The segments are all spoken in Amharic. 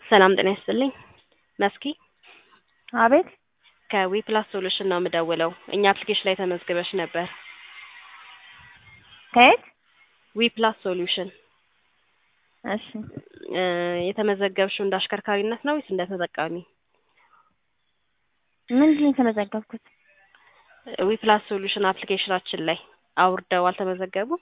ሰላም ጤና ይስጥልኝ። መስኪ አቤት ከዊፕላስ ሶሉሽን ነው የምደውለው። እኛ አፕሊኬሽን ላይ ተመዝግበሽ ነበር። ከየት? ዊፕላስ ሶሉሽን እሺ እ የተመዘገብሽው እንደ አሽከርካሪነት ነው ወይስ እንደ ተጠቃሚ? ምንድን ነው የተመዘገብኩት? ዊፕላስ ሶሉሽን አፕሊኬሽናችን ላይ አውርደው አልተመዘገቡም?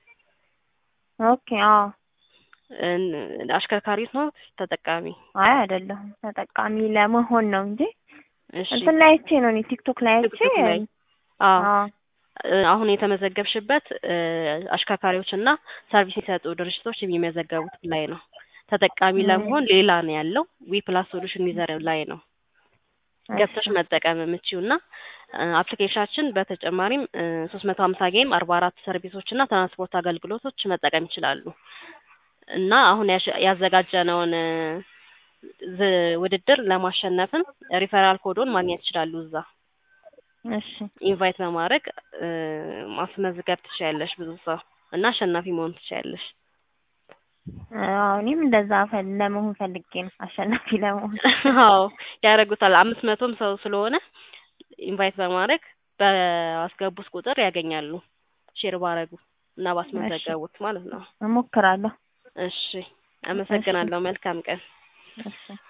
ኦኬ አዎ። እን- አሽከርካሪት ነው ተጠቃሚ? አይ አይደለሁም ተጠቃሚ ለመሆን ነው እንጂ እሺ እንትን ላይ አይቼ ነው እኔ ቲክቶክ ላይ አይቼ ቲክቶክ ላይ አዎ አዎ እ አሁን የተመዘገብሽበት እ አሽከርካሪዎች እና ሰርቪስ የሚሰጡ ድርጅቶች የሚመዘገቡት ላይ ነው። ተጠቃሚ ም። ለመሆን ሌላ ነው ያለው ዊፕላስ ሶሉሽን ዩዘር ላይ ነው ገብተሽ እሺ መጠቀም የምችው እና አፕሊኬሽናችን በተጨማሪም ሶስት መቶ ሀምሳ ጌም አርባ አራት ሰርቪሶች እና ትራንስፖርት አገልግሎቶች መጠቀም ይችላሉ እና አሁን ያሸ- ያዘጋጀነውን እ ዝ- ውድድር ለማሸነፍም ሪፈራል ኮዶን ማግኘት ይችላሉ እዛ እሺ ኢንቫይት በማድረግ እ ማስመዝገብ ትችያለሽ ብዙ ሰው እና አሸናፊ መሆን ትችያለሽ። አዎ እኔም እንደዛ ፈል- ለመሆን ፈልጌ ነው አሸናፊ ለመሆን አዎ ያደርጉታል። አምስት መቶም ሰው ስለሆነ ኢንቫይት በማድረግ በአስገቡት ቁጥር ያገኛሉ ሼር ባረጉ እና እሺ ባስመዘገቡት ማለት ነው። እሞክራለሁ እሺ እሺ አመሰግናለሁ። መልካም ቀን። እሺ